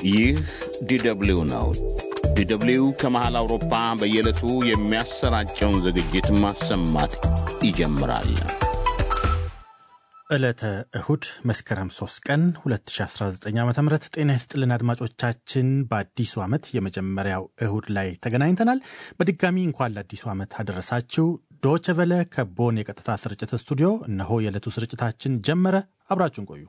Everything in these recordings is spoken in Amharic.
ይህ ዲደብሊው ነው። ዲደብሊው ከመሃል አውሮፓ በየዕለቱ የሚያሰራጨውን ዝግጅት ማሰማት ይጀምራል። ዕለተ እሁድ መስከረም 3 ቀን 2019 ዓ ም ጤና ይስጥልን አድማጮቻችን። በአዲሱ ዓመት የመጀመሪያው እሁድ ላይ ተገናኝተናል። በድጋሚ እንኳን ለአዲሱ ዓመት አደረሳችሁ። ዶቸ ቨለ ከቦን የቀጥታ ስርጭት ስቱዲዮ እነሆ የዕለቱ ስርጭታችን ጀመረ። አብራችሁን ቆዩ።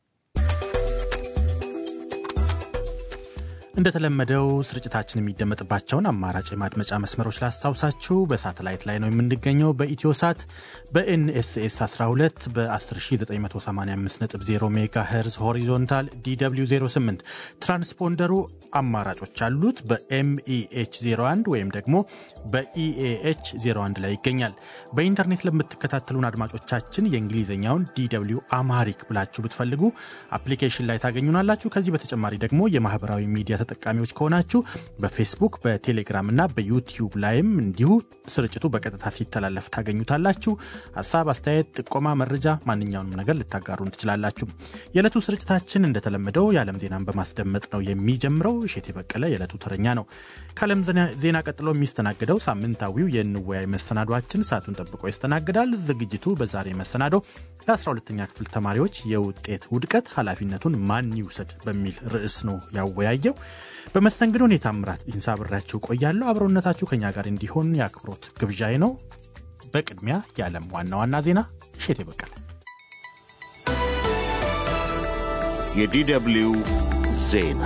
እንደተለመደው ስርጭታችን የሚደመጥባቸውን አማራጭ የማድመጫ መስመሮች ላስታውሳችሁ። በሳተላይት ላይ ነው የምንገኘው። በኢትዮ ሳት በኤንኤስኤስ 12 በ10985.0 ሜጋ ሄርዝ ሆሪዞንታል ዲw 08 ትራንስፖንደሩ አማራጮች አሉት። በኤምኢኤች 01 ወይም ደግሞ በኢኤኤች 01 ላይ ይገኛል። በኢንተርኔት ለምትከታተሉን አድማጮቻችን የእንግሊዝኛውን ዲw አማሪክ ብላችሁ ብትፈልጉ አፕሊኬሽን ላይ ታገኙናላችሁ። ከዚህ በተጨማሪ ደግሞ የማህበራዊ ሚዲያ ተጠቃሚዎች ከሆናችሁ በፌስቡክ በቴሌግራም እና በዩቲዩብ ላይም እንዲሁ ስርጭቱ በቀጥታ ሲተላለፍ ታገኙታላችሁ። ሀሳብ፣ አስተያየት፣ ጥቆማ፣ መረጃ ማንኛውንም ነገር ልታጋሩን ትችላላችሁ። የዕለቱ ስርጭታችን እንደተለመደው የዓለም ዜናን በማስደመጥ ነው የሚጀምረው። እሼቴ በቀለ የዕለቱ ተረኛ ነው። ከዓለም ዜና ቀጥሎ የሚስተናግደው ሳምንታዊው የንወያይ መሰናዷችን ሰዓቱን ጠብቆ ይስተናግዳል። ዝግጅቱ በዛሬ መሰናዶ ለ12ተኛ ክፍል ተማሪዎች የውጤት ውድቀት ኃላፊነቱን ማን ይውሰድ በሚል ርዕስ ነው ያወያየው። በመስተንግዶ እኔ ታምራት ኢንሳ ብሬያችሁ ቆያለሁ። አብሮነታችሁ ከኛ ጋር እንዲሆን የአክብሮት ግብዣዬ ነው። በቅድሚያ የዓለም ዋና ዋና ዜና እሼቴ በቀለ። የዲደብሊው ዜና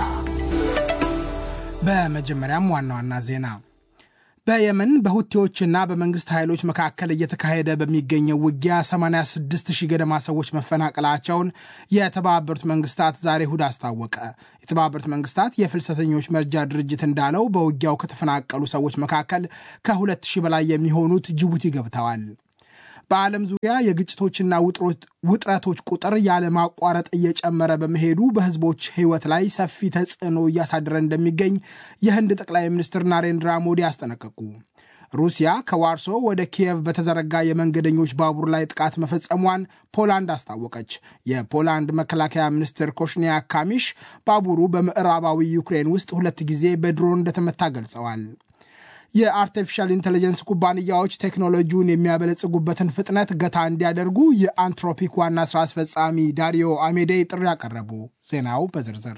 በመጀመሪያም ዋና ዋና ዜና በየመን በሁቴዎችና በመንግስት ኃይሎች መካከል እየተካሄደ በሚገኘው ውጊያ 86 ሺህ ገደማ ሰዎች መፈናቀላቸውን የተባበሩት መንግስታት ዛሬ እሁድ አስታወቀ። የተባበሩት መንግስታት የፍልሰተኞች መርጃ ድርጅት እንዳለው በውጊያው ከተፈናቀሉ ሰዎች መካከል ከ2 ሺህ በላይ የሚሆኑት ጅቡቲ ገብተዋል። በዓለም ዙሪያ የግጭቶችና ውጥረቶች ቁጥር ያለማቋረጥ እየጨመረ በመሄዱ በህዝቦች ህይወት ላይ ሰፊ ተጽዕኖ እያሳደረ እንደሚገኝ የህንድ ጠቅላይ ሚኒስትር ናሬንድራ ሞዲ አስጠነቀቁ። ሩሲያ ከዋርሶ ወደ ኪየቭ በተዘረጋ የመንገደኞች ባቡር ላይ ጥቃት መፈጸሟን ፖላንድ አስታወቀች። የፖላንድ መከላከያ ሚኒስትር ኮሽኒያ ካሚሽ ባቡሩ በምዕራባዊ ዩክሬን ውስጥ ሁለት ጊዜ በድሮን እንደተመታ ገልጸዋል። የአርቲፊሻል ኢንቴሊጀንስ ኩባንያዎች ቴክኖሎጂውን የሚያበለጽጉበትን ፍጥነት ገታ እንዲያደርጉ የአንትሮፒክ ዋና ስራ አስፈጻሚ ዳሪዮ አሜዴ ጥሪ ያቀረቡ። ዜናው በዝርዝር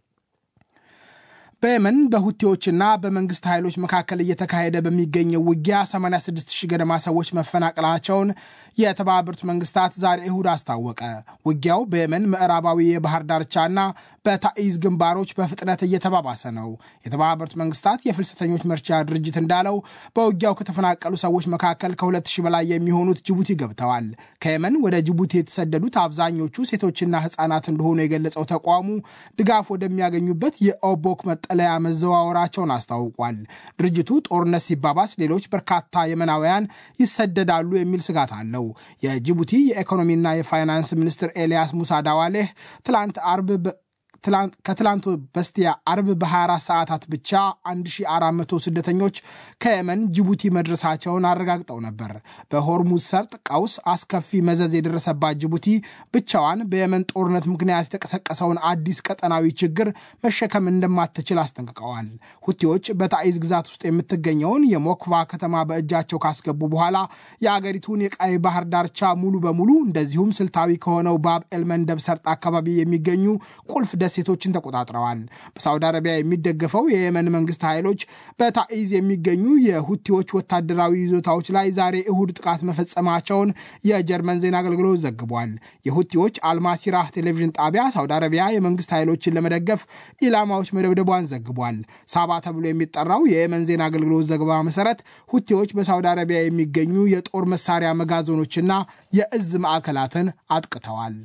በየመን በሁቴዎችና በመንግስት ኃይሎች መካከል እየተካሄደ በሚገኘው ውጊያ 86 ሺህ ገደማ ሰዎች መፈናቀላቸውን የተባበሩት መንግስታት ዛሬ እሁድ አስታወቀ። ውጊያው በየመን ምዕራባዊ የባህር ዳርቻና በታኢዝ ግንባሮች በፍጥነት እየተባባሰ ነው። የተባበሩት መንግስታት የፍልሰተኞች መርጃ ድርጅት እንዳለው በውጊያው ከተፈናቀሉ ሰዎች መካከል ከ2 ሺህ በላይ የሚሆኑት ጅቡቲ ገብተዋል። ከየመን ወደ ጅቡቲ የተሰደዱት አብዛኞቹ ሴቶችና ህጻናት እንደሆኑ የገለጸው ተቋሙ ድጋፍ ወደሚያገኙበት የኦቦክ መጠለያ መዘዋወራቸውን አስታውቋል። ድርጅቱ ጦርነት ሲባባስ ሌሎች በርካታ የመናውያን ይሰደዳሉ የሚል ስጋት አለው። የጅቡቲ የኢኮኖሚና የፋይናንስ ሚኒስትር ኤልያስ ሙሳ ዳዋሌህ ትላንት አርብ ከትላንቱ በስቲያ አርብ በ24 ሰዓታት ብቻ 1400 ስደተኞች ከየመን ጅቡቲ መድረሳቸውን አረጋግጠው ነበር። በሆርሙዝ ሰርጥ ቀውስ አስከፊ መዘዝ የደረሰባት ጅቡቲ ብቻዋን በየመን ጦርነት ምክንያት የተቀሰቀሰውን አዲስ ቀጠናዊ ችግር መሸከም እንደማትችል አስጠንቅቀዋል። ሁቲዎች በታኢዝ ግዛት ውስጥ የምትገኘውን የሞክቫ ከተማ በእጃቸው ካስገቡ በኋላ የአገሪቱን የቀይ ባህር ዳርቻ ሙሉ በሙሉ እንደዚሁም ስልታዊ ከሆነው ባብ ኤልመንደብ ሰርጥ አካባቢ የሚገኙ ቁልፍ ደሴቶችን ተቆጣጥረዋል። በሳውዲ አረቢያ የሚደገፈው የየመን መንግስት ኃይሎች በታኢዝ የሚገኙ የሁቲዎች ወታደራዊ ይዞታዎች ላይ ዛሬ እሁድ ጥቃት መፈጸማቸውን የጀርመን ዜና አገልግሎት ዘግቧል። የሁቲዎች አልማሲራህ ቴሌቪዥን ጣቢያ ሳውዲ አረቢያ የመንግስት ኃይሎችን ለመደገፍ ኢላማዎች መደብደቧን ዘግቧል። ሳባ ተብሎ የሚጠራው የየመን ዜና አገልግሎት ዘገባ መሰረት ሁቲዎች በሳውዲ አረቢያ የሚገኙ የጦር መሳሪያ መጋዘኖችና የእዝ ማዕከላትን አጥቅተዋል።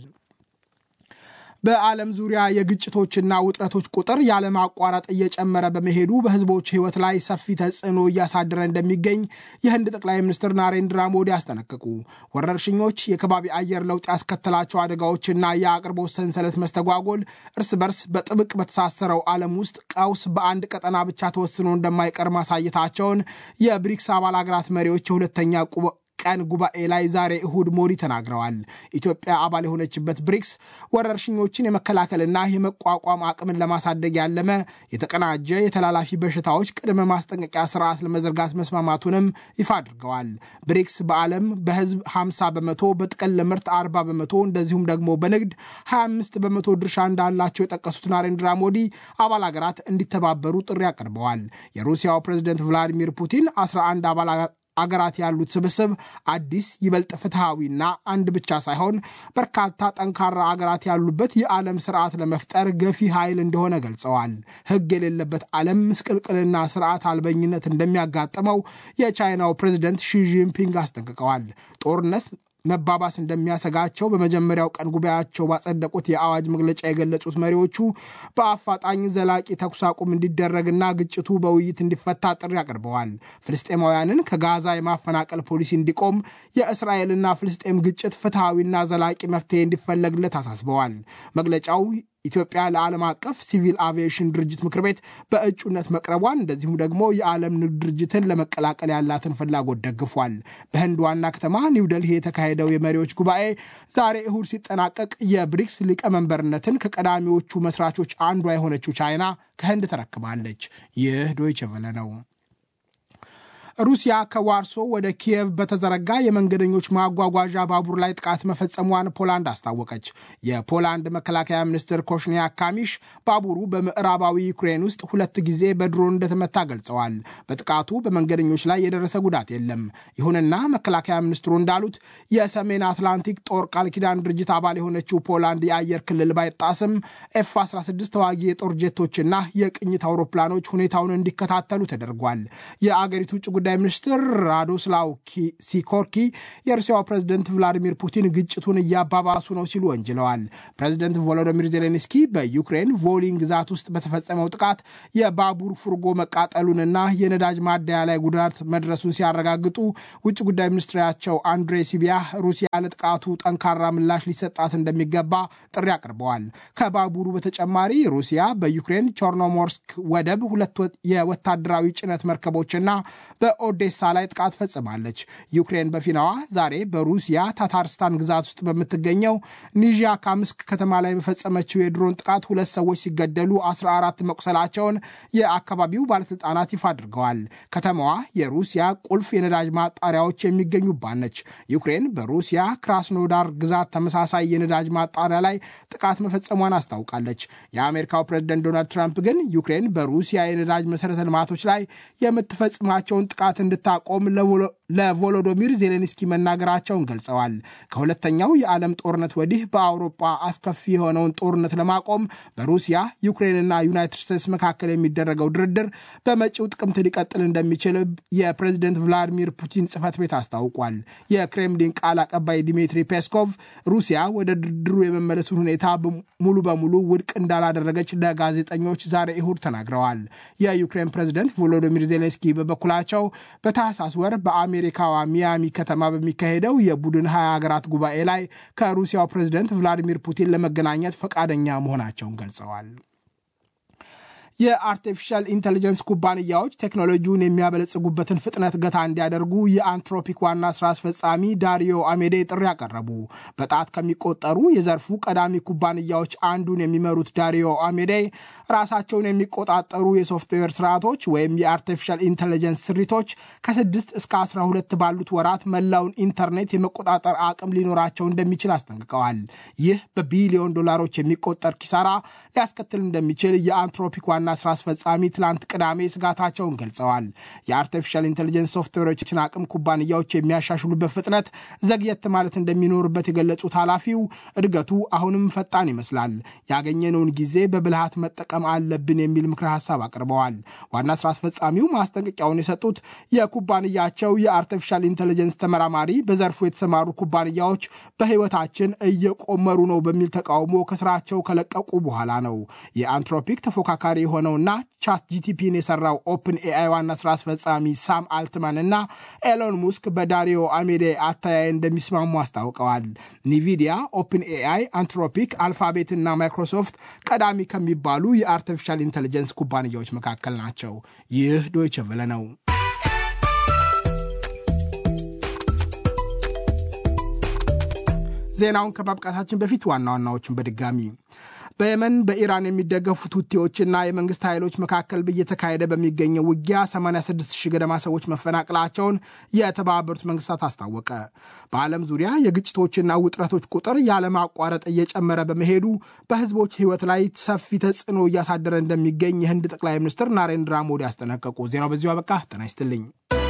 በዓለም ዙሪያ የግጭቶችና ውጥረቶች ቁጥር ያለማቋረጥ እየጨመረ በመሄዱ በህዝቦች ህይወት ላይ ሰፊ ተጽዕኖ እያሳደረ እንደሚገኝ የህንድ ጠቅላይ ሚኒስትር ናሬንድራ ሞዲ አስጠነቀቁ። ወረርሽኞች፣ የከባቢ አየር ለውጥ ያስከተላቸው አደጋዎችና የአቅርቦት ሰንሰለት መስተጓጎል እርስ በርስ በጥብቅ በተሳሰረው ዓለም ውስጥ ቀውስ በአንድ ቀጠና ብቻ ተወስኖ እንደማይቀር ማሳየታቸውን የብሪክስ አባል ሀገራት መሪዎች የሁለተኛ ቀን ጉባኤ ላይ ዛሬ እሁድ ሞዲ ተናግረዋል። ኢትዮጵያ አባል የሆነችበት ብሪክስ ወረርሽኞችን የመከላከልና የመቋቋም አቅምን ለማሳደግ ያለመ የተቀናጀ የተላላፊ በሽታዎች ቅድመ ማስጠንቀቂያ ስርዓት ለመዘርጋት መስማማቱንም ይፋ አድርገዋል። ብሪክስ በዓለም በህዝብ 50 በመቶ በጥቅል ምርት 40 በመቶ እንደዚሁም ደግሞ በንግድ 25 በመቶ ድርሻ እንዳላቸው የጠቀሱት ናሬንድራ ሞዲ አባል ሀገራት እንዲተባበሩ ጥሪ አቅርበዋል። የሩሲያው ፕሬዝደንት ቭላዲሚር ፑቲን 11 አባል አገራት ያሉት ስብስብ አዲስ ይበልጥ ፍትሐዊና አንድ ብቻ ሳይሆን በርካታ ጠንካራ አገራት ያሉበት የዓለም ስርዓት ለመፍጠር ገፊ ኃይል እንደሆነ ገልጸዋል። ሕግ የሌለበት ዓለም ምስቅልቅልና ስርዓት አልበኝነት እንደሚያጋጥመው የቻይናው ፕሬዝደንት ሺጂንፒንግ አስጠንቅቀዋል። ጦርነት መባባስ እንደሚያሰጋቸው በመጀመሪያው ቀን ጉባኤያቸው ባጸደቁት የአዋጅ መግለጫ የገለጹት መሪዎቹ በአፋጣኝ ዘላቂ ተኩስ አቁም እንዲደረግና ግጭቱ በውይይት እንዲፈታ ጥሪ አቅርበዋል። ፍልስጤማውያንን ከጋዛ የማፈናቀል ፖሊሲ እንዲቆም፣ የእስራኤልና ፍልስጤም ግጭት ፍትሐዊና ዘላቂ መፍትሄ እንዲፈለግለት አሳስበዋል። መግለጫው ኢትዮጵያ ለዓለም አቀፍ ሲቪል አቪዬሽን ድርጅት ምክር ቤት በእጩነት መቅረቧን እንደዚሁም ደግሞ የዓለም ንግድ ድርጅትን ለመቀላቀል ያላትን ፍላጎት ደግፏል። በህንድ ዋና ከተማ ኒውደልሂ የተካሄደው የመሪዎች ጉባኤ ዛሬ እሁድ ሲጠናቀቅ የብሪክስ ሊቀመንበርነትን ከቀዳሚዎቹ መስራቾች አንዷ የሆነችው ቻይና ከህንድ ተረክባለች። ይህ ዶይቸ ቨለ ነው። ሩሲያ ከዋርሶ ወደ ኪየቭ በተዘረጋ የመንገደኞች ማጓጓዣ ባቡር ላይ ጥቃት መፈጸሟን ፖላንድ አስታወቀች። የፖላንድ መከላከያ ሚኒስትር ኮሽኒያ ካሚሽ ባቡሩ በምዕራባዊ ዩክሬን ውስጥ ሁለት ጊዜ በድሮን እንደተመታ ገልጸዋል። በጥቃቱ በመንገደኞች ላይ የደረሰ ጉዳት የለም። ይሁንና መከላከያ ሚኒስትሩ እንዳሉት የሰሜን አትላንቲክ ጦር ቃል ኪዳን ድርጅት አባል የሆነችው ፖላንድ የአየር ክልል ባይጣስም ኤፍ 16 ተዋጊ የጦር ጄቶችና የቅኝት አውሮፕላኖች ሁኔታውን እንዲከታተሉ ተደርጓል። የአገሪቱ ውጭ ጉዳይ ሚኒስትር ራዶስላው ሲኮርኪ የሩሲያው ፕሬዝደንት ቭላዲሚር ፑቲን ግጭቱን እያባባሱ ነው ሲሉ ወንጅለዋል። ፕሬዝደንት ቮሎዶሚር ዜሌንስኪ በዩክሬን ቮሊን ግዛት ውስጥ በተፈጸመው ጥቃት የባቡር ፉርጎ መቃጠሉንና የነዳጅ ማደያ ላይ ጉዳት መድረሱን ሲያረጋግጡ ውጭ ጉዳይ ሚኒስትራቸው አንድሬ ሲቢያ ሩሲያ ለጥቃቱ ጠንካራ ምላሽ ሊሰጣት እንደሚገባ ጥሪ አቅርበዋል። ከባቡሩ በተጨማሪ ሩሲያ በዩክሬን ቾርኖሞርስክ ወደብ ሁለት የወታደራዊ ጭነት መርከቦችና በኦዴሳ ላይ ጥቃት ፈጽማለች። ዩክሬን በፊናዋ ዛሬ በሩሲያ ታታርስታን ግዛት ውስጥ በምትገኘው ኒዣ ካምስክ ከተማ ላይ በፈጸመችው የድሮን ጥቃት ሁለት ሰዎች ሲገደሉ 14 መቁሰላቸውን የአካባቢው ባለስልጣናት ይፋ አድርገዋል። ከተማዋ የሩሲያ ቁልፍ የነዳጅ ማጣሪያዎች የሚገኙባት ነች። ዩክሬን በሩሲያ ክራስኖዳር ግዛት ተመሳሳይ የነዳጅ ማጣሪያ ላይ ጥቃት መፈጸሟን አስታውቃለች። የአሜሪካው ፕሬዝደንት ዶናልድ ትራምፕ ግን ዩክሬን በሩሲያ የነዳጅ መሰረተ ልማቶች ላይ የምትፈጽማቸውን ጥቃት እንድታቆም ለቮሎዶሚር ዜሌንስኪ መናገራቸውን ገልጸዋል። ከሁለተኛው የዓለም ጦርነት ወዲህ በአውሮፓ አስከፊ የሆነውን ጦርነት ለማቆም በሩሲያ ዩክሬንና ዩናይትድ ስቴትስ መካከል የሚደረገው ድርድር በመጪው ጥቅምት ሊቀጥል እንደሚችል የፕሬዝደንት ቭላዲሚር ፑቲን ጽህፈት ቤት አስታውቋል። የክሬምሊን ቃል አቀባይ ዲሚትሪ ፔስኮቭ ሩሲያ ወደ ድርድሩ የመመለሱን ሁኔታ ሙሉ በሙሉ ውድቅ እንዳላደረገች ለጋዜጠኞች ዛሬ እሁድ ተናግረዋል። የዩክሬን ፕሬዝደንት ቮሎዶሚር ዜሌንስኪ በበኩላቸው በታህሳስ ወር በአሜሪካዋ ሚያሚ ከተማ በሚካሄደው የቡድን ሀያ ሀገራት ጉባኤ ላይ ከሩሲያው ፕሬዝደንት ቭላዲሚር ፑቲን ለመገናኘት ፈቃደኛ መሆናቸውን ገልጸዋል። የአርቲፊሻል ኢንቴሊጀንስ ኩባንያዎች ቴክኖሎጂውን የሚያበለጽጉበትን ፍጥነት ገታ እንዲያደርጉ የአንትሮፒክ ዋና ስራ አስፈጻሚ ዳሪዮ አሜዴ ጥሪ ያቀረቡ። በጣት ከሚቆጠሩ የዘርፉ ቀዳሚ ኩባንያዎች አንዱን የሚመሩት ዳሪዮ አሜዴ ራሳቸውን የሚቆጣጠሩ የሶፍትዌር ስርዓቶች ወይም የአርቲፊሻል ኢንቴሊጀንስ ስሪቶች ከስድስት እስከ አስራ ሁለት ባሉት ወራት መላውን ኢንተርኔት የመቆጣጠር አቅም ሊኖራቸው እንደሚችል አስጠንቅቀዋል። ይህ በቢሊዮን ዶላሮች የሚቆጠር ኪሳራ ሊያስከትል እንደሚችል የአንትሮፒክ ዋና ስራ አስፈጻሚ ትላንት ቅዳሜ ስጋታቸውን ገልጸዋል። የአርቲፊሻል ኢንቴሊጀንስ ሶፍትዌሮችን አቅም ኩባንያዎች የሚያሻሽሉበት ፍጥነት ዘግየት ማለት እንደሚኖርበት የገለጹት ኃላፊው እድገቱ አሁንም ፈጣን ይመስላል፣ ያገኘነውን ጊዜ በብልሃት መጠቀም አለብን የሚል ምክረ ሀሳብ አቅርበዋል። ዋና ስራ አስፈጻሚው ማስጠንቀቂያውን የሰጡት የኩባንያቸው የአርቲፊሻል ኢንቴሊጀንስ ተመራማሪ በዘርፉ የተሰማሩ ኩባንያዎች በህይወታችን እየቆመሩ ነው በሚል ተቃውሞ ከስራቸው ከለቀቁ በኋላ ነው። የአንትሮፒክ ተፎካካሪ የሆነውና ቻት ጂቲፒን የሰራው ኦፕን ኤአይ ዋና ስራ አስፈጻሚ ሳም አልትማን እና ኤሎን ሙስክ በዳሪዮ አሜዴ አተያይ እንደሚስማሙ አስታውቀዋል። ኒቪዲያ፣ ኦፕን ኤአይ፣ አንትሮፒክ፣ አልፋቤት እና ማይክሮሶፍት ቀዳሚ ከሚባሉ የአርቲፊሻል ኢንቴሊጀንስ ኩባንያዎች መካከል ናቸው። ይህ ዶይቸ ቨለ ነው። ዜናውን ከማብቃታችን በፊት ዋና ዋናዎቹን በድጋሚ በየመን በኢራን የሚደገፉት ሁቲዎችና የመንግስት ኃይሎች መካከል እየተካሄደ በሚገኘው ውጊያ 86 ሺህ ገደማ ሰዎች መፈናቀላቸውን የተባበሩት መንግስታት አስታወቀ። በዓለም ዙሪያ የግጭቶችና ውጥረቶች ቁጥር ያለማቋረጥ እየጨመረ በመሄዱ በህዝቦች ህይወት ላይ ሰፊ ተጽዕኖ እያሳደረ እንደሚገኝ የህንድ ጠቅላይ ሚኒስትር ናሬንድራ ሞዲ አስጠነቀቁ። ዜናው በዚሁ አበቃ። ጤና ይስጥልኝ።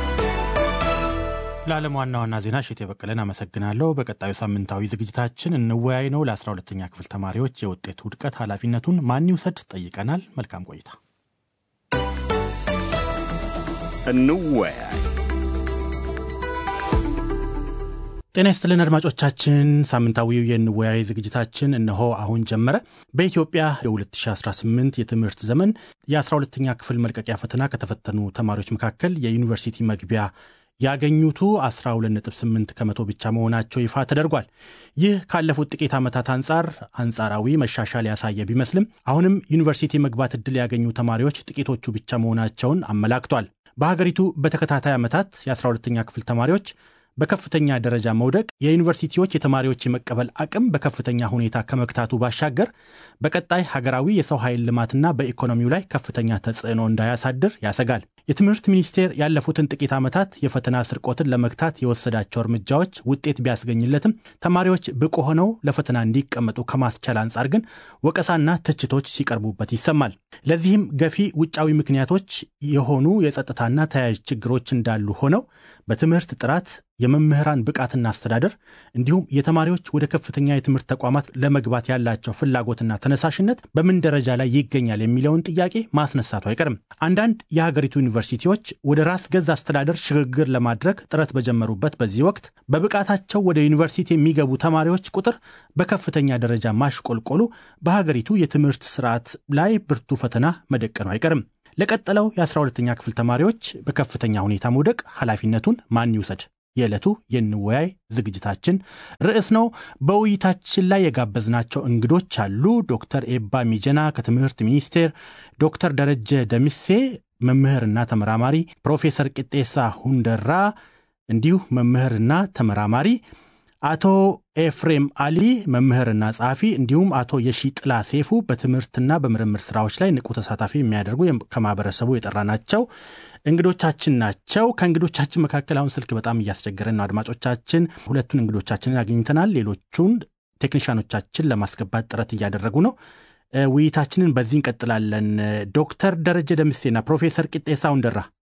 ለዓለም ዋና ዋና ዜና እሸቴ በቀለን አመሰግናለሁ። በቀጣዩ ሳምንታዊ ዝግጅታችን እንወያይ ነው። ለ12ተኛ ክፍል ተማሪዎች የውጤት ውድቀት ኃላፊነቱን ማን ይውሰድ ጠይቀናል። መልካም ቆይታ። እንወያይ። ጤና ይስጥልን አድማጮቻችን፣ ሳምንታዊው የንወያይ ዝግጅታችን እነሆ አሁን ጀመረ። በኢትዮጵያ የ2018 የትምህርት ዘመን የ12ተኛ ክፍል መልቀቂያ ፈተና ከተፈተኑ ተማሪዎች መካከል የዩኒቨርሲቲ መግቢያ ያገኙቱ 12.8 ከመቶ ብቻ መሆናቸው ይፋ ተደርጓል። ይህ ካለፉት ጥቂት ዓመታት አንጻር አንጻራዊ መሻሻል ያሳየ ቢመስልም አሁንም ዩኒቨርሲቲ መግባት ዕድል ያገኙ ተማሪዎች ጥቂቶቹ ብቻ መሆናቸውን አመላክቷል። በሀገሪቱ በተከታታይ ዓመታት የ12ተኛ ክፍል ተማሪዎች በከፍተኛ ደረጃ መውደቅ የዩኒቨርሲቲዎች የተማሪዎች የመቀበል አቅም በከፍተኛ ሁኔታ ከመግታቱ ባሻገር በቀጣይ ሀገራዊ የሰው ኃይል ልማትና በኢኮኖሚው ላይ ከፍተኛ ተጽዕኖ እንዳያሳድር ያሰጋል። የትምህርት ሚኒስቴር ያለፉትን ጥቂት ዓመታት የፈተና ስርቆትን ለመግታት የወሰዳቸው እርምጃዎች ውጤት ቢያስገኝለትም ተማሪዎች ብቁ ሆነው ለፈተና እንዲቀመጡ ከማስቻል አንጻር ግን ወቀሳና ትችቶች ሲቀርቡበት ይሰማል። ለዚህም ገፊ ውጫዊ ምክንያቶች የሆኑ የጸጥታና ተያያዥ ችግሮች እንዳሉ ሆነው በትምህርት ጥራት የመምህራን ብቃትና አስተዳደር እንዲሁም የተማሪዎች ወደ ከፍተኛ የትምህርት ተቋማት ለመግባት ያላቸው ፍላጎትና ተነሳሽነት በምን ደረጃ ላይ ይገኛል የሚለውን ጥያቄ ማስነሳቱ አይቀርም። አንዳንድ የሀገሪቱ ዩኒቨርሲቲዎች ወደ ራስ ገዝ አስተዳደር ሽግግር ለማድረግ ጥረት በጀመሩበት በዚህ ወቅት በብቃታቸው ወደ ዩኒቨርሲቲ የሚገቡ ተማሪዎች ቁጥር በከፍተኛ ደረጃ ማሽቆልቆሉ በሀገሪቱ የትምህርት ስርዓት ላይ ብርቱ ፈተና መደቀኑ አይቀርም። ለቀጠለው የ12ተኛ ክፍል ተማሪዎች በከፍተኛ ሁኔታ መውደቅ ኃላፊነቱን ማን ይውሰድ? የዕለቱ የንወያይ ዝግጅታችን ርዕስ ነው። በውይይታችን ላይ የጋበዝናቸው እንግዶች አሉ። ዶክተር ኤባ ሚጀና ከትምህርት ሚኒስቴር፣ ዶክተር ደረጀ ደምሴ መምህርና ተመራማሪ፣ ፕሮፌሰር ቅጤሳ ሁንደራ እንዲሁ መምህርና ተመራማሪ፣ አቶ ኤፍሬም አሊ መምህርና ጸሐፊ እንዲሁም አቶ የሺጥላ ሴፉ በትምህርትና በምርምር ስራዎች ላይ ንቁ ተሳታፊ የሚያደርጉ ከማህበረሰቡ የጠራናቸው እንግዶቻችን ናቸው። ከእንግዶቻችን መካከል አሁን ስልክ በጣም እያስቸገረን ነው። አድማጮቻችን ሁለቱን እንግዶቻችንን አግኝተናል። ሌሎቹን ቴክኒሻኖቻችን ለማስገባት ጥረት እያደረጉ ነው። ውይይታችንን በዚህ እንቀጥላለን። ዶክተር ደረጀ ደምሴና ፕሮፌሰር ቂጤሳ ሁንደራ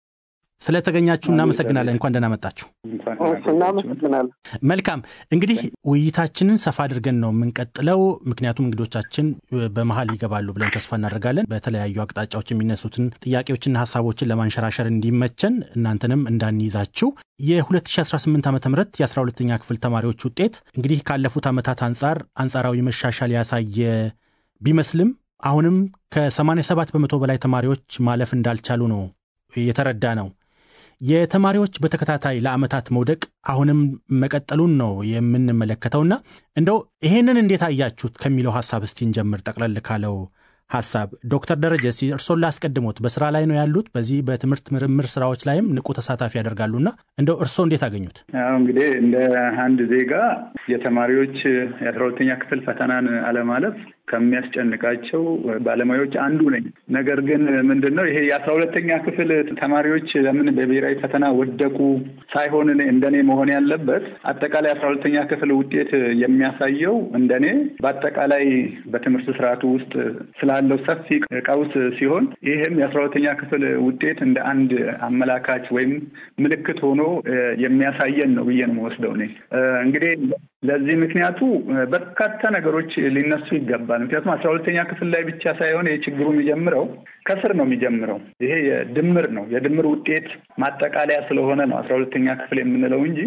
ስለተገኛችሁ እናመሰግናለን። እንኳን ደህና መጣችሁ። እናመሰግናለን። መልካም እንግዲህ ውይይታችንን ሰፋ አድርገን ነው የምንቀጥለው፣ ምክንያቱም እንግዶቻችን በመሀል ይገባሉ ብለን ተስፋ እናደርጋለን። በተለያዩ አቅጣጫዎች የሚነሱትን ጥያቄዎችና ሀሳቦችን ለማንሸራሸር እንዲመቸን እናንተንም እንዳንይዛችሁ የ2018 ዓ ም የ12ኛ ክፍል ተማሪዎች ውጤት እንግዲህ ካለፉት ዓመታት አንጻር አንጻራዊ መሻሻል ያሳየ ቢመስልም አሁንም ከ87 በመቶ በላይ ተማሪዎች ማለፍ እንዳልቻሉ ነው የተረዳ ነው። የተማሪዎች በተከታታይ ለዓመታት መውደቅ አሁንም መቀጠሉን ነው የምንመለከተውና እንደው ይሄንን እንዴት አያችሁት ከሚለው ሀሳብ እስቲ እንጀምር። ጠቅለል ካለው ሀሳብ ዶክተር ደረጀ እስቲ እርሶን ላስቀድሞት። በስራ ላይ ነው ያሉት፣ በዚህ በትምህርት ምርምር ስራዎች ላይም ንቁ ተሳታፊ ያደርጋሉና እንደው እርሶ እንዴት አገኙት? አሁ እንግዲህ እንደ አንድ ዜጋ የተማሪዎች የአስራ ሁለተኛ ክፍል ፈተናን አለማለፍ ከሚያስጨንቃቸው ባለሙያዎች አንዱ ነኝ። ነገር ግን ምንድን ነው ይሄ የአስራ ሁለተኛ ክፍል ተማሪዎች ለምን በብሔራዊ ፈተና ወደቁ ሳይሆን እንደኔ መሆን ያለበት አጠቃላይ አስራ ሁለተኛ ክፍል ውጤት የሚያሳየው እንደኔ በአጠቃላይ በትምህርት ስርዓቱ ውስጥ ስላለው ሰፊ ቀውስ ሲሆን ይህም የአስራ ሁለተኛ ክፍል ውጤት እንደ አንድ አመላካች ወይም ምልክት ሆኖ የሚያሳየን ነው ብዬ ነው የምወስደው እኔ እንግዲህ ለዚህ ምክንያቱ በርካታ ነገሮች ሊነሱ ይገባል። ምክንያቱም አስራ ሁለተኛ ክፍል ላይ ብቻ ሳይሆን የችግሩ የሚጀምረው ከስር ነው የሚጀምረው። ይሄ የድምር ነው የድምር ውጤት ማጠቃለያ ስለሆነ ነው አስራ ሁለተኛ ክፍል የምንለው እንጂ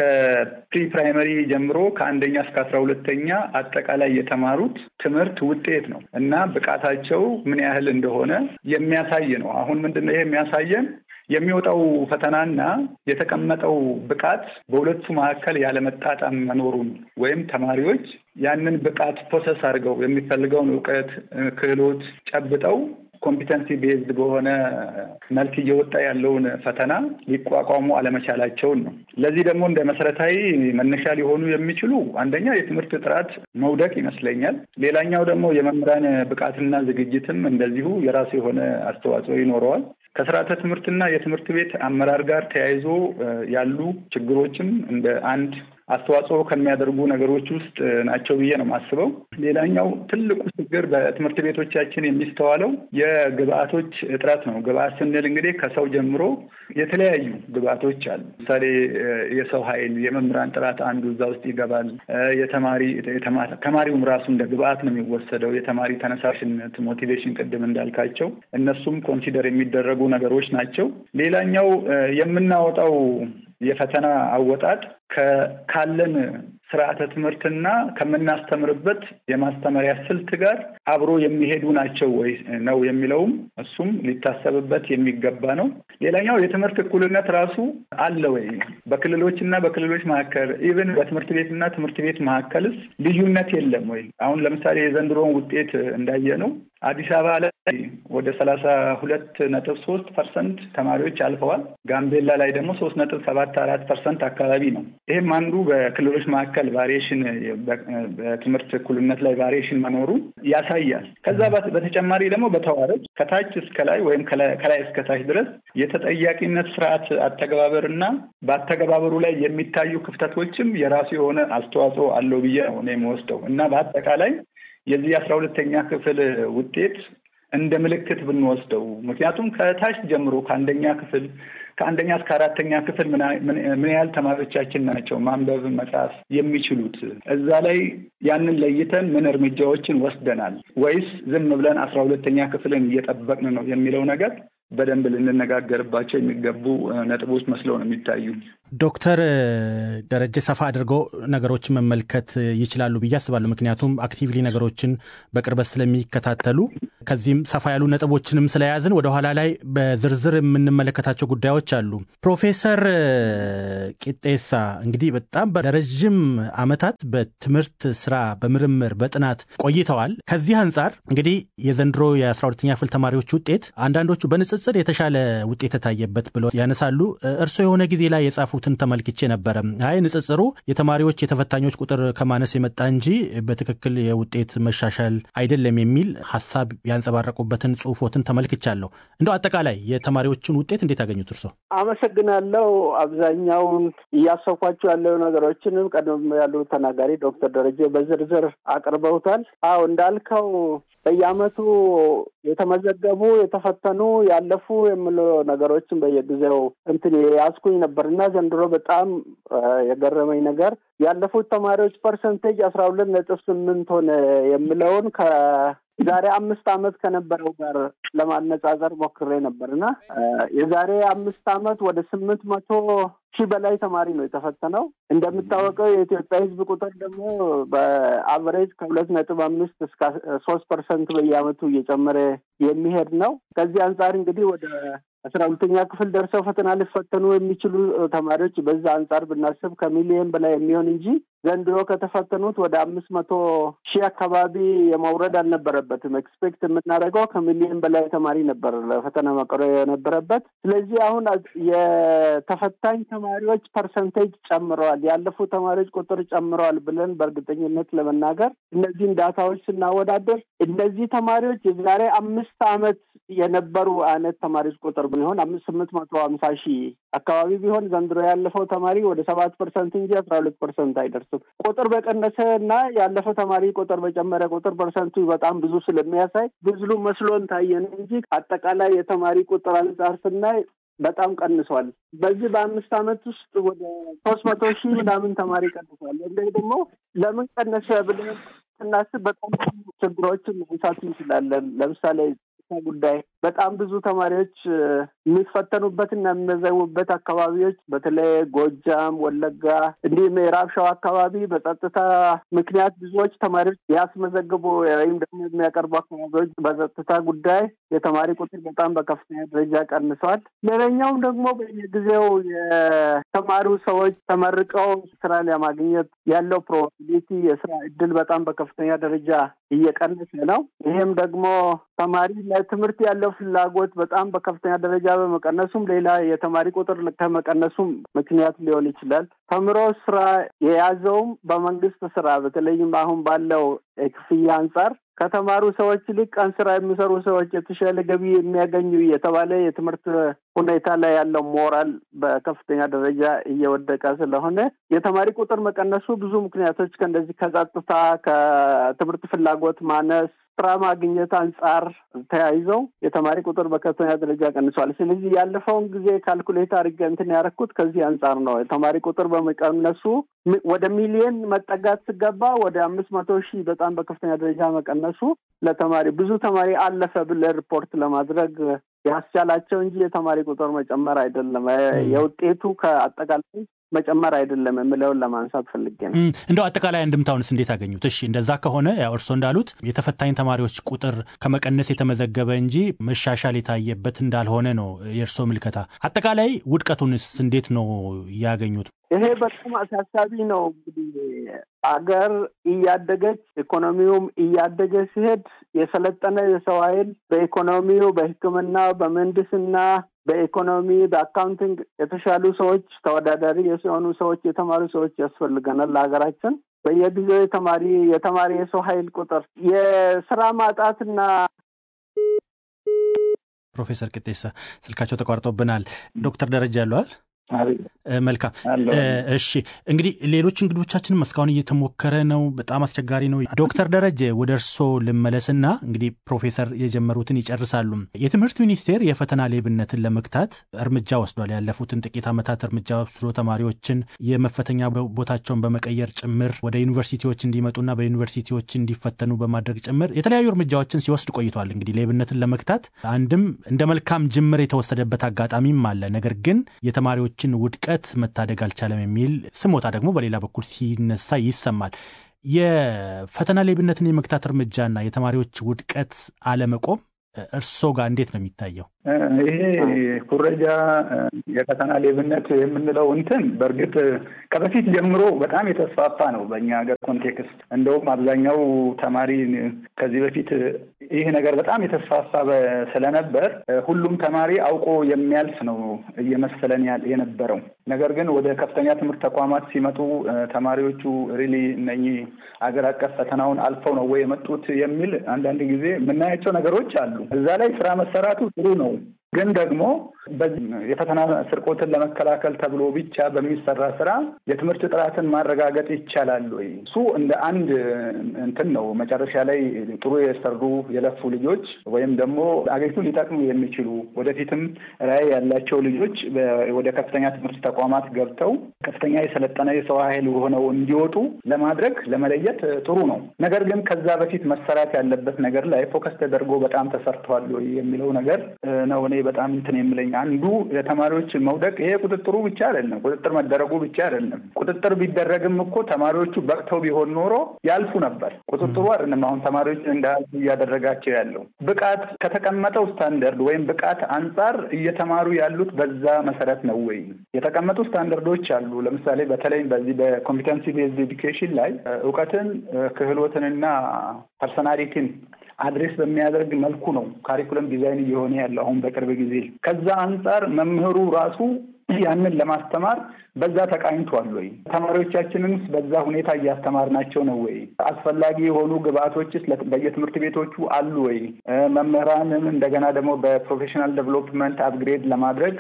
ከፕሪ ፕራይመሪ ጀምሮ ከአንደኛ እስከ አስራ ሁለተኛ አጠቃላይ የተማሩት ትምህርት ውጤት ነው እና ብቃታቸው ምን ያህል እንደሆነ የሚያሳይ ነው። አሁን ምንድን ነው ይሄ የሚያሳየን የሚወጣው ፈተናና የተቀመጠው ብቃት በሁለቱ መካከል ያለመጣጣም መኖሩን ወይም ተማሪዎች ያንን ብቃት ፕሮሰስ አድርገው የሚፈልገውን እውቀት፣ ክህሎት ጨብጠው ኮምፒተንሲ ቤዝድ በሆነ መልክ እየወጣ ያለውን ፈተና ሊቋቋሙ አለመቻላቸውን ነው። ለዚህ ደግሞ እንደ መሰረታዊ መነሻ ሊሆኑ የሚችሉ አንደኛ የትምህርት ጥራት መውደቅ ይመስለኛል። ሌላኛው ደግሞ የመምህራን ብቃትና ዝግጅትም እንደዚሁ የራሱ የሆነ አስተዋጽኦ ይኖረዋል። ከስርዓተ ትምህርትና የትምህርት ቤት አመራር ጋር ተያይዞ ያሉ ችግሮችም እንደ አንድ አስተዋጽኦ ከሚያደርጉ ነገሮች ውስጥ ናቸው ብዬ ነው የማስበው። ሌላኛው ትልቁ ችግር በትምህርት ቤቶቻችን የሚስተዋለው የግብአቶች እጥረት ነው። ግብአት ስንል እንግዲህ ከሰው ጀምሮ የተለያዩ ግብአቶች አሉ። ለምሳሌ የሰው ኃይል፣ የመምህራን ጥራት አንዱ እዛ ውስጥ ይገባል። የተማሪ ተማሪውም ራሱ እንደ ግብአት ነው የሚወሰደው። የተማሪ ተነሳሽነት፣ ሞቲቬሽን፣ ቅድም እንዳልካቸው እነሱም ኮንሲደር የሚደረጉ ነገሮች ናቸው። ሌላኛው የምናወጣው የፈተና አወጣጥ ካለን ስርዓተ ትምህርትና ከምናስተምርበት የማስተማሪያ ስልት ጋር አብሮ የሚሄዱ ናቸው ወይ ነው የሚለውም እሱም ሊታሰብበት የሚገባ ነው። ሌላኛው የትምህርት እኩልነት ራሱ አለ ወይ? በክልሎችና በክልሎች መካከል ኢቨን በትምህርት ቤትና ትምህርት ቤት መካከልስ ልዩነት የለም ወይ? አሁን ለምሳሌ የዘንድሮውን ውጤት እንዳየ ነው አዲስ አበባ ላይ ወደ ሰላሳ ሁለት ነጥብ ሶስት ፐርሰንት ተማሪዎች አልፈዋል። ጋምቤላ ላይ ደግሞ ሶስት ነጥብ ሰባት አራት ፐርሰንት አካባቢ ነው። ይህም አንዱ በክልሎች መካከል ቫሪዬሽን በትምህርት እኩልነት ላይ ቫሪዬሽን መኖሩ ያሳያል። ከዛ በተጨማሪ ደግሞ በተዋረድ ከታች እስከ ላይ ወይም ከላይ እስከ ታች ድረስ የተጠያቂነት ስርዓት አተገባበር እና በአተገባበሩ ላይ የሚታዩ ክፍተቶችም የራሱ የሆነ አስተዋጽኦ አለው ብዬ ነው እኔ የምወስደው እና በአጠቃላይ የዚህ አስራ ሁለተኛ ክፍል ውጤት እንደ ምልክት ብንወስደው ምክንያቱም ከታች ጀምሮ ከአንደኛ ክፍል ከአንደኛ እስከ አራተኛ ክፍል ምን ያህል ተማሪዎቻችን ናቸው ማንበብ መጻፍ የሚችሉት? እዛ ላይ ያንን ለይተን ምን እርምጃዎችን ወስደናል ወይስ ዝም ብለን አስራ ሁለተኛ ክፍልን እየጠበቅን ነው የሚለው ነገር በደንብ ልንነጋገርባቸው የሚገቡ ነጥቦች መስለው ነው የሚታዩ። ዶክተር ደረጀ ሰፋ አድርገው ነገሮችን መመልከት ይችላሉ ብዬ አስባለሁ። ምክንያቱም አክቲቭሊ ነገሮችን በቅርበት ስለሚከታተሉ ከዚህም ሰፋ ያሉ ነጥቦችንም ስለያዝን ወደኋላ ላይ በዝርዝር የምንመለከታቸው ጉዳዮች አሉ። ፕሮፌሰር ቂጤሳ እንግዲህ በጣም ለረዥም ዓመታት በትምህርት ስራ፣ በምርምር፣ በጥናት ቆይተዋል። ከዚህ አንጻር እንግዲህ የዘንድሮ የአስራ ሁለተኛ ክፍል ተማሪዎች ውጤት አንዳንዶቹ በንጽጽር የተሻለ ውጤት የታየበት ብለው ያነሳሉ። እርስዎ የሆነ ጊዜ ላይ የጻፉትን ተመልክቼ ነበረ። አይ ንጽጽሩ የተማሪዎች የተፈታኞች ቁጥር ከማነስ የመጣ እንጂ በትክክል የውጤት መሻሻል አይደለም የሚል ሀሳብ ያንጸባረቁበትን ጽሁፎትን ተመልክቻለሁ። እንደው አጠቃላይ የተማሪዎችን ውጤት እንዴት ያገኙት እርሶ? አመሰግናለሁ። አብዛኛውን እያሰብኳቸው ያለው ነገሮችንም ቀደም ያሉ ተናጋሪ ዶክተር ደረጀ በዝርዝር አቅርበውታል። አዎ እንዳልከው በየአመቱ የተመዘገቡ የተፈተኑ ያለፉ የሚሉ ነገሮችን በየጊዜው እንትን ያስኩኝ ነበር እና ዘንድሮ በጣም የገረመኝ ነገር ያለፉት ተማሪዎች ፐርሰንቴጅ አስራ ሁለት ነጥብ ስምንት ሆነ የሚለውን ከዛሬ አምስት አመት ከነበረው ጋር ለማነጻጸር ሞክሬ ነበር እና የዛሬ አምስት አመት ወደ ስምንት መቶ ሺህ በላይ ተማሪ ነው የተፈተነው። እንደሚታወቀው የኢትዮጵያ ሕዝብ ቁጥር ደግሞ በአቨሬጅ ከሁለት ነጥብ አምስት እስከ ሶስት ፐርሰንት በየአመቱ እየጨመረ የሚሄድ ነው። ከዚህ አንጻር እንግዲህ ወደ አስራ ሁለተኛ ክፍል ደርሰው ፈተና ሊፈተኑ የሚችሉ ተማሪዎች በዛ አንጻር ብናስብ ከሚሊየን በላይ የሚሆን እንጂ ዘንድሮ ከተፈተኑት ወደ አምስት መቶ ሺህ አካባቢ የመውረድ አልነበረበትም። ኤክስፔክት የምናደርገው ከሚሊየን በላይ ተማሪ ነበር ለፈተና መቅረብ የነበረበት። ስለዚህ አሁን የተፈታኝ ተማሪዎች ፐርሰንቴጅ ጨምረዋል፣ ያለፉ ተማሪዎች ቁጥር ጨምረዋል ብለን በእርግጠኝነት ለመናገር እነዚህን ዳታዎች ስናወዳደር እነዚህ ተማሪዎች የዛሬ አምስት አመት የነበሩ አይነት ተማሪዎች ቁጥር ቢሆን አምስት ስምንት መቶ ሀምሳ ሺህ አካባቢ ቢሆን ዘንድሮ ያለፈው ተማሪ ወደ ሰባት ፐርሰንት እንጂ አስራ ሁለት ፐርሰንት አይደርስም። ቁጥር በቀነሰ እና ያለፈው ተማሪ ቁጥር በጨመረ ቁጥር ፐርሰንቱ በጣም ብዙ ስለሚያሳይ ብዙ መስሎን ታየን እንጂ አጠቃላይ የተማሪ ቁጥር አንጻር ስናይ በጣም ቀንሷል። በዚህ በአምስት አመት ውስጥ ወደ ሶስት መቶ ሺህ ምናምን ተማሪ ቀንሷል። እንደ ደግሞ ለምን ቀነሰ ብለን ስናስብ በጣም ችግሮችን ማንሳት እንችላለን። ለምሳሌ ጉዳይ በጣም ብዙ ተማሪዎች የሚፈተኑበትና የሚመዘቡበት አካባቢዎች በተለይ ጎጃም፣ ወለጋ እንዲሁም ምዕራብ ሸዋ አካባቢ በጸጥታ ምክንያት ብዙዎች ተማሪዎች ያስመዘግቡ ወይም ደግሞ የሚያቀርቡ አካባቢዎች በጸጥታ ጉዳይ የተማሪ ቁጥር በጣም በከፍተኛ ደረጃ ቀንሰዋል። ሌላኛውም ደግሞ በየጊዜው የተማሩ ሰዎች ተመርቀው ስራ ለማግኘት ያለው ፕሮባቢሊቲ የስራ እድል በጣም በከፍተኛ ደረጃ እየቀነሰ ነው። ይህም ደግሞ ተማሪ ለትምህርት ያለው ፍላጎት በጣም በከፍተኛ ደረጃ በመቀነሱም ሌላ የተማሪ ቁጥር ከመቀነሱም ምክንያት ሊሆን ይችላል። ተምሮ ስራ የያዘውም በመንግስት ስራ በተለይም አሁን ባለው ክፍያ አንጻር ከተማሩ ሰዎች ይልቅ ቀን ስራ የሚሰሩ ሰዎች የተሻለ ገቢ የሚያገኙ የተባለ የትምህርት ሁኔታ ላይ ያለው ሞራል በከፍተኛ ደረጃ እየወደቀ ስለሆነ የተማሪ ቁጥር መቀነሱ ብዙ ምክንያቶች ከእንደዚህ ከጸጥታ፣ ከትምህርት ፍላጎት ማነስ ስራ ማግኘት አንጻር ተያይዘው የተማሪ ቁጥር በከፍተኛ ደረጃ ቀንሷል። ስለዚህ ያለፈውን ጊዜ ካልኩሌት አድርጌ እንትን ያደረኩት ከዚህ አንጻር ነው። የተማሪ ቁጥር በመቀነሱ ወደ ሚሊየን መጠጋት ስገባ ወደ አምስት መቶ ሺህ በጣም በከፍተኛ ደረጃ መቀነሱ ለተማሪ ብዙ ተማሪ አለፈ ብለህ ሪፖርት ለማድረግ ያስቻላቸው እንጂ የተማሪ ቁጥር መጨመር አይደለም። የውጤቱ ከአጠቃላይ መጨመር አይደለም የምለውን ለማንሳት ፈልጌ ነው። እንደው አጠቃላይ አንድምታውንስ እንዴት አገኙት? እሺ እንደዛ ከሆነ ያው እርስዎ እንዳሉት የተፈታኝ ተማሪዎች ቁጥር ከመቀነስ የተመዘገበ እንጂ መሻሻል የታየበት እንዳልሆነ ነው የእርስዎ ምልከታ። አጠቃላይ ውድቀቱንስ እንዴት ነው ያገኙት? ይሄ በጣም አሳሳቢ ነው። እንግዲህ አገር እያደገች ኢኮኖሚውም እያደገ ሲሄድ የሰለጠነ የሰው ኃይል በኢኮኖሚው፣ በሕክምና፣ በምህንድስና፣ በኢኮኖሚ፣ በአካውንቲንግ የተሻሉ ሰዎች ተወዳዳሪ የሆኑ ሰዎች የተማሩ ሰዎች ያስፈልገናል ለሀገራችን። በየጊዜው የተማሪ የተማሪ የሰው ኃይል ቁጥር የስራ ማጣትና ፕሮፌሰር ቅጤሳ ስልካቸው ተቋርጦብናል። ዶክተር ደረጃ ያለዋል መልካም እሺ እንግዲህ ሌሎች እንግዶቻችንም እስካሁን እየተሞከረ ነው በጣም አስቸጋሪ ነው ዶክተር ደረጀ ወደ እርስዎ ልመለስና እንግዲህ ፕሮፌሰር የጀመሩትን ይጨርሳሉ የትምህርት ሚኒስቴር የፈተና ሌብነትን ለመግታት እርምጃ ወስዷል ያለፉትን ጥቂት ዓመታት እርምጃ ወስዶ ተማሪዎችን የመፈተኛ ቦታቸውን በመቀየር ጭምር ወደ ዩኒቨርሲቲዎች እንዲመጡና በዩኒቨርሲቲዎች እንዲፈተኑ በማድረግ ጭምር የተለያዩ እርምጃዎችን ሲወስድ ቆይቷል እንግዲህ ሌብነትን ለመግታት አንድም እንደ መልካም ጅምር የተወሰደበት አጋጣሚም አለ ነገር ግን የተማሪዎች ችን ውድቀት መታደግ አልቻለም የሚል ስሞታ ደግሞ በሌላ በኩል ሲነሳ ይሰማል። የፈተና ሌብነትን የመግታት እርምጃና የተማሪዎች ውድቀት አለመቆም እርስዎ ጋር እንዴት ነው የሚታየው? ይሄ ኩረጃ የፈተና ሌብነት የምንለው እንትን በእርግጥ ከበፊት ጀምሮ በጣም የተስፋፋ ነው በእኛ ሀገር ኮንቴክስት። እንደውም አብዛኛው ተማሪ ከዚህ በፊት ይህ ነገር በጣም የተስፋፋ ስለነበር ሁሉም ተማሪ አውቆ የሚያልፍ ነው እየመሰለን የነበረው። ነገር ግን ወደ ከፍተኛ ትምህርት ተቋማት ሲመጡ ተማሪዎቹ ሪሊ እነኚህ አገር አቀፍ ፈተናውን አልፈው ነው ወይ የመጡት የሚል አንዳንድ ጊዜ የምናያቸው ነገሮች አሉ። እዛ ላይ ስራ መሰራቱ ጥሩ ነው። ግን ደግሞ የፈተና ስርቆትን ለመከላከል ተብሎ ብቻ በሚሰራ ስራ የትምህርት ጥራትን ማረጋገጥ ይቻላል ወይ? እሱ እንደ አንድ እንትን ነው። መጨረሻ ላይ ጥሩ የሰሩ የለፉ ልጆች ወይም ደግሞ አገሪቱን ሊጠቅሙ የሚችሉ ወደፊትም ራዕይ ያላቸው ልጆች ወደ ከፍተኛ ትምህርት ተቋማት ገብተው ከፍተኛ የሰለጠነ የሰው ኃይል ሆነው እንዲወጡ ለማድረግ ለመለየት ጥሩ ነው። ነገር ግን ከዛ በፊት መሰራት ያለበት ነገር ላይ ፎከስ ተደርጎ በጣም ተሰርተዋል ወይ የሚለው ነገር ነው እኔ በጣም እንትን የምለኝ አንዱ የተማሪዎች መውደቅ ይሄ ቁጥጥሩ ብቻ አይደለም፣ ቁጥጥር መደረጉ ብቻ አይደለም። ቁጥጥር ቢደረግም እኮ ተማሪዎቹ በቅተው ቢሆን ኖሮ ያልፉ ነበር። ቁጥጥሩ አይደለም አሁን ተማሪዎች እንዳያልፉ እያደረጋቸው ያለው ብቃት ከተቀመጠው ስታንደርድ ወይም ብቃት አንጻር እየተማሩ ያሉት በዛ መሰረት ነው ወይ? የተቀመጡ ስታንደርዶች አሉ። ለምሳሌ በተለይ በዚህ በኮምፒተንሲ ቤዝድ ኤዱኬሽን ላይ እውቀትን ክህሎትንና ፐርሰናሊቲን አድሬስ በሚያደርግ መልኩ ነው ካሪኩለም ዲዛይን እየሆነ ያለው አሁን በቅርብ ጊዜ። ከዛ አንጻር መምህሩ ራሱ ያንን ለማስተማር በዛ ተቃኝቷል ወይ? ተማሪዎቻችንንስ በዛ ሁኔታ እያስተማርናቸው ነው ወይ? አስፈላጊ የሆኑ ግብአቶችስ በየትምህርት ቤቶቹ አሉ ወይ? መምህራንን እንደገና ደግሞ በፕሮፌሽናል ዴቨሎፕመንት አፕግሬድ ለማድረግ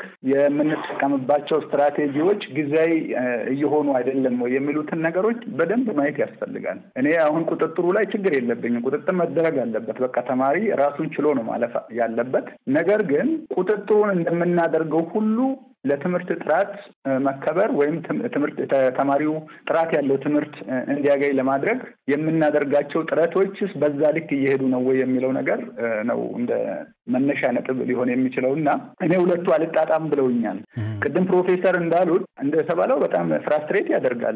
የምንጠቀምባቸው ስትራቴጂዎች ጊዜያዊ እየሆኑ አይደለም ወይ የሚሉትን ነገሮች በደንብ ማየት ያስፈልጋል። እኔ አሁን ቁጥጥሩ ላይ ችግር የለብኝም። ቁጥጥር መደረግ አለበት። በቃ ተማሪ ራሱን ችሎ ነው ማለፍ ያለበት። ነገር ግን ቁጥጥሩን እንደምናደርገው ሁሉ ለትምህርት ጥራት መከበር ወይም ትምህርት ተማሪው ጥራት ያለው ትምህርት እንዲያገኝ ለማድረግ የምናደርጋቸው ጥረቶችስ በዛ ልክ እየሄዱ ነው ወይ የሚለው ነገር ነው እንደ መነሻ ነጥብ ሊሆን የሚችለው እና እኔ ሁለቱ አልጣጣም ብለውኛል። ቅድም ፕሮፌሰር እንዳሉት እንደተባለው በጣም ፍራስትሬት ያደርጋል።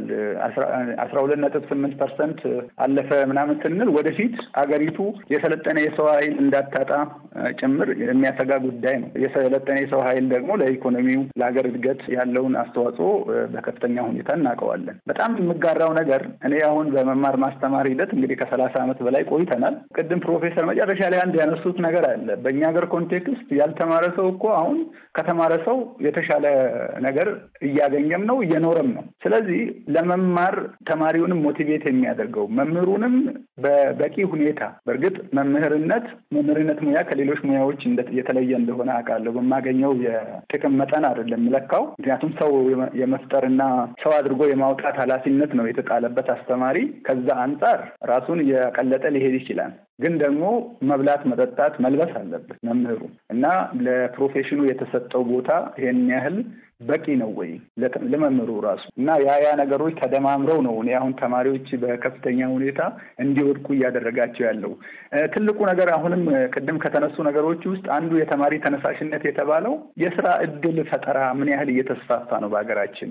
አስራ ሁለት ነጥብ ስምንት ፐርሰንት አለፈ ምናምን ስንል ወደፊት አገሪቱ የሰለጠነ የሰው ኃይል እንዳታጣ ጭምር የሚያሰጋ ጉዳይ ነው። የሰለጠነ የሰው ኃይል ደግሞ ለኢኮኖሚው ለሀገር እድገት ያለውን አስተዋጽኦ በከፍተኛ ሁኔታ እናውቀዋለን። በጣም የምጋራው ነገር እኔ አሁን በመማር ማስተማር ሂደት እንግዲህ ከሰላሳ ዓመት በላይ ቆይተናል። ቅድም ፕሮፌሰር መጨረሻ ላይ አንድ ያነሱት ነገር አለ። በእኛ ሀገር ኮንቴክስት ያልተማረ ሰው እኮ አሁን ከተማረ ሰው የተሻለ ነገር እያገኘም ነው እየኖረም ነው። ስለዚህ ለመማር ተማሪውንም ሞቲቬት የሚያደርገው መምህሩንም በበቂ ሁኔታ በእርግጥ መምህርነት መምህርነት ሙያ ከሌሎች ሙያዎች የተለየ እንደሆነ አውቃለሁ። በማገኘው የጥቅም መጠን አይደለም የምለካው። ምክንያቱም ሰው የመፍጠርና ሰው አድርጎ የማውጣት ኃላፊነት ነው የተጣለበት አስተማሪ። ከዛ አንጻር ራሱን እያቀለጠ ሊሄድ ይችላል። ግን ደግሞ መብላት፣ መጠጣት፣ መልበስ አለበት መምህሩ እና ለፕሮፌሽኑ የተሰጠው ቦታ ይሄን ያህል በቂ ነው ወይ ለመምህሩ ራሱ እና ያ ያ ነገሮች ተደማምረው ነው እኔ አሁን ተማሪዎች በከፍተኛ ሁኔታ እንዲወድቁ እያደረጋቸው ያለው። ትልቁ ነገር አሁንም ቅድም ከተነሱ ነገሮች ውስጥ አንዱ የተማሪ ተነሳሽነት የተባለው የስራ እድል ፈጠራ ምን ያህል እየተስፋፋ ነው በሀገራችን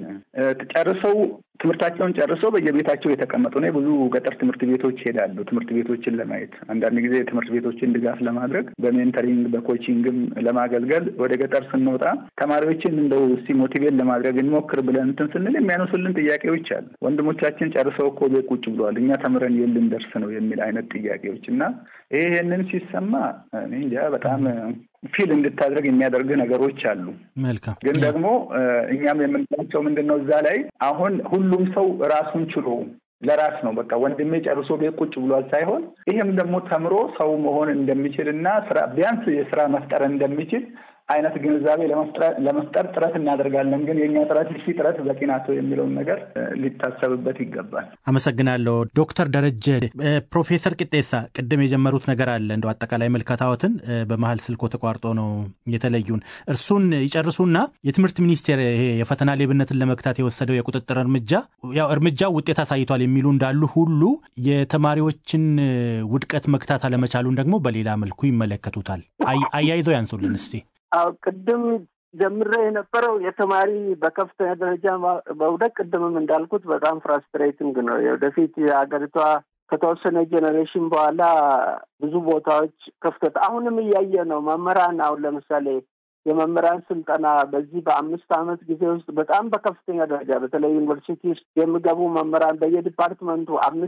ጨርሰው ትምህርታቸውን ጨርሰው በየቤታቸው የተቀመጡ ነው። ብዙ ገጠር ትምህርት ቤቶች ይሄዳሉ ትምህርት ቤቶችን ለማየት አንዳንድ ጊዜ ትምህርት ቤቶችን ድጋፍ ለማድረግ በሜንተሪንግ በኮቺንግም ለማገልገል ወደ ገጠር ስንወጣ ተማሪዎችን እንደው እስቲ ሞቲቬት ለማድረግ እንሞክር ብለን እንትን ስንል የሚያነሱልን ጥያቄዎች አሉ። ወንድሞቻችን ጨርሰው እኮ ቤት ቁጭ ብለዋል፣ እኛ ተምረን የልን ደርስ ነው የሚል አይነት ጥያቄዎች እና ይሄንን ሲሰማ እኔ እንጃ በጣም ፊል እንድታደርግ የሚያደርግ ነገሮች አሉ። መልካም ግን ደግሞ እኛም የምንላቸው ምንድን ነው እዛ ላይ አሁን ሁሉም ሰው ራሱን ችሎ ለራስ ነው በቃ ወንድሜ ጨርሶ ቤት ቁጭ ብሏል ሳይሆን ይህም ደግሞ ተምሮ ሰው መሆን እንደሚችል እና ስራ ቢያንስ የስራ መፍጠር እንደሚችል አይነት ግንዛቤ ለመፍጠር ጥረት እናደርጋለን። ግን የእኛ ጥረት እሺ ጥረት በቂ ናቸው የሚለውን ነገር ሊታሰብበት ይገባል። አመሰግናለሁ ዶክተር ደረጀ። ፕሮፌሰር ቅጤሳ ቅድም የጀመሩት ነገር አለ እንደው አጠቃላይ መልከታዎትን በመሀል ስልኮ ተቋርጦ ነው የተለዩን። እርሱን ይጨርሱና የትምህርት ሚኒስቴር ይሄ የፈተና ሌብነትን ለመግታት የወሰደው የቁጥጥር እርምጃ ያው እርምጃው ውጤት አሳይቷል የሚሉ እንዳሉ ሁሉ የተማሪዎችን ውድቀት መግታት አለመቻሉን ደግሞ በሌላ መልኩ ይመለከቱታል። አያይዘው ያንሱልን እስቲ። አዎ ቅድም ጀምሬ የነበረው የተማሪ በከፍተኛ ደረጃ መውደቅ ቅድምም እንዳልኩት በጣም ፍራስትሬቲንግ ነው። ወደፊት የሀገሪቷ ከተወሰነ ጄኔሬሽን በኋላ ብዙ ቦታዎች ክፍተት አሁንም እያየ ነው። መምህራን አሁን ለምሳሌ የመምህራን ስልጠና በዚህ በአምስት ዓመት ጊዜ ውስጥ በጣም በከፍተኛ ደረጃ በተለይ ዩኒቨርሲቲ ውስጥ የሚገቡ መምህራን በየዲፓርትመንቱ አምስት